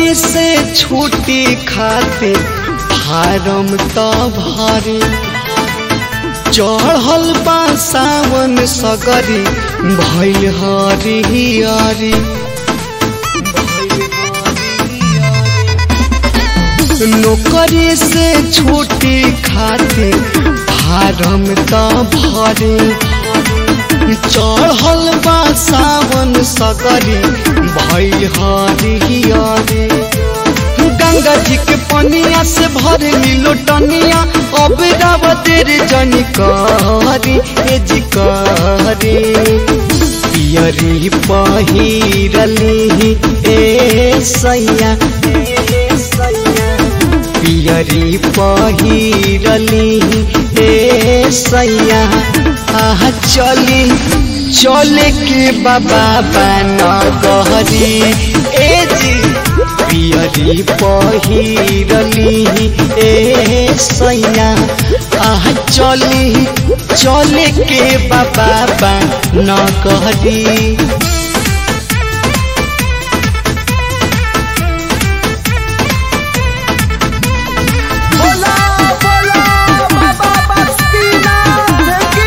नौकरी से छुट्टी खाते फारम त भरे चढ़ल बा सावन सगरी भैल हरिहरी नौकरी से छुट्टी खाते फारम त भरे चढ़ल बा सावन सगरी भैल हरिहरी गंगा जी के पनिया से भर मिलो टनिया अब रावतेर जनी करी ए जी करी पियरी पहिरली ए सैया पियरी पहिरली ए सैया आह चली चले के बाबा बन गहरी ए जी पियरी पहिरली ए सैया आह चली चले के बाबा बन कहरी बोला बोला बाबा बस्तीना की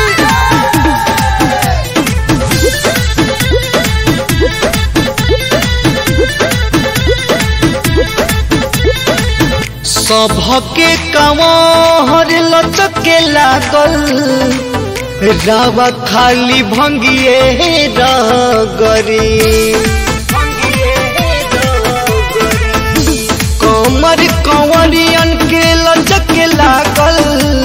सभके कमर लचके लागल रावा खाली भंगिए रगरी कमर कंवरियन के लचके लागल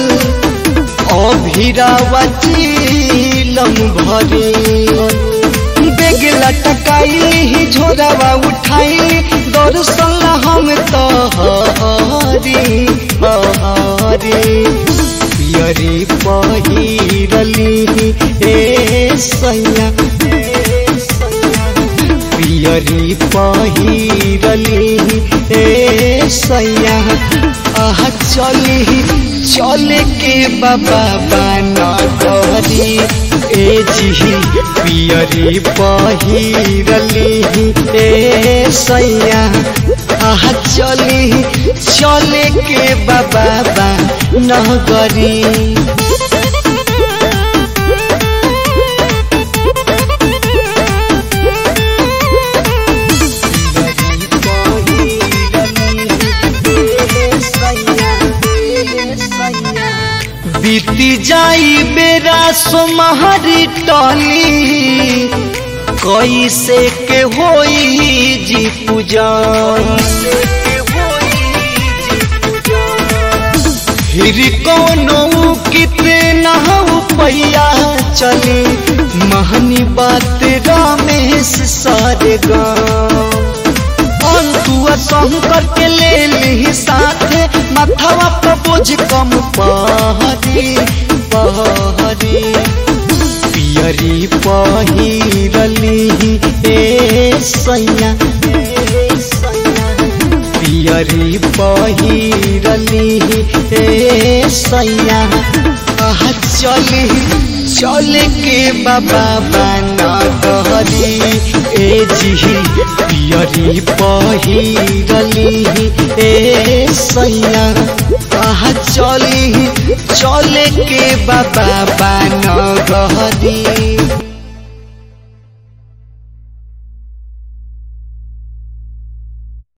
अभिरावा चिलम भरी बेग लटकाई झोरावा उठाई दर्शन हम तहरी हरी पियरी पहिरली ए सैया पियरी पहिरली ए सैया आह चली चले के बाबा बना करी ए जी पियरी पहिरली ए सैया आह चली चले के बाबा बना करी बीती जाई बेरा सोमहरी टली कैसे के होई जी पूजा फिर कोनो कितना पैया चली महनी बात रमेश सारे गाँव अंतुआ शंकर के ले ली साथे माथवा पर बोझ कम पहरी पहरी पियरी पहिरली ए सैया पियरी पहिरली ए सैया आह चली चले के बाबा बना कहरी ए जी पियरी पहिरली ए सैया आह चली चले के बाबा बना कहरी